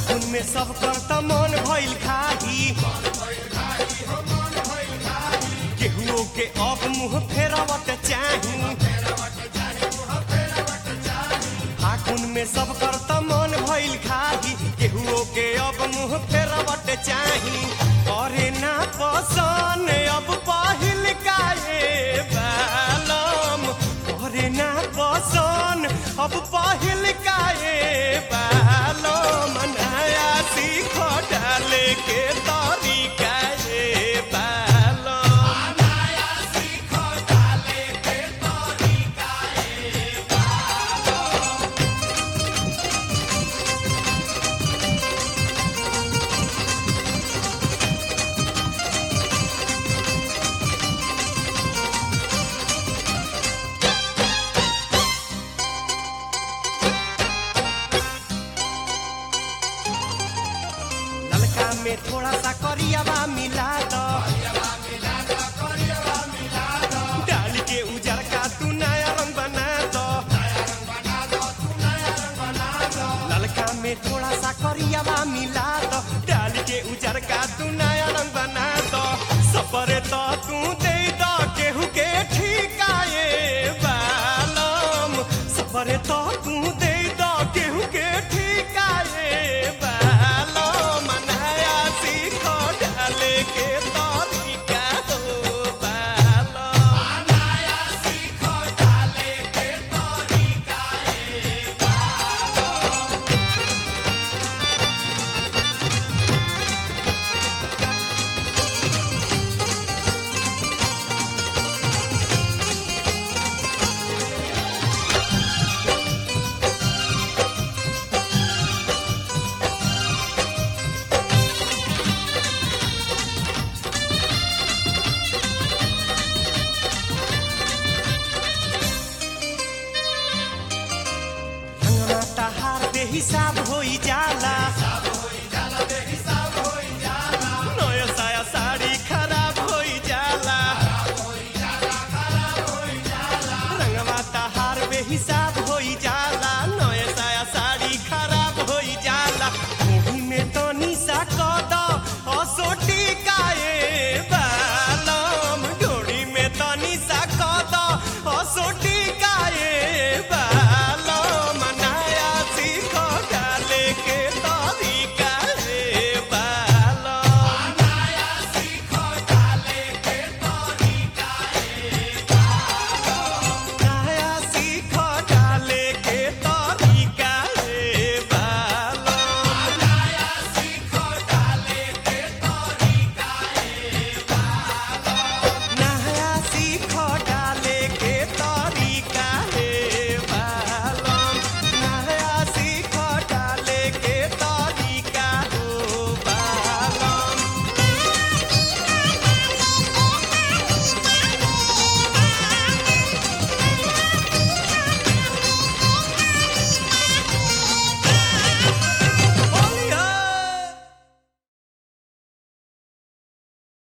फागुन में सब करता मन भइल खाही केहुओ के अब मुंह फेरवट चाही फागुन में सब करता मन भइल खाही केहुओ के अब मुंह फेरवट चाही करे ना पसन अब पहिल काहे बालम करे ना पसन अब पहिल काहे बालम नया सीख डाले के तरीका ए बालम ललका में थोड़ा सा करियावा मिला दो डाल के उजर का तू नया रंग बना दो ललका में थोड़ा सा करियावा मिला दो डाल के उजर का तू नया रंग बना दो सपरे तो तू दे दो केहू के ठिकाए बालम सपरे तो तू दे दो केहू के ठिकाए बालम नया सीख डाले के तरीका हो बालम रंगना तहार दे हिसाब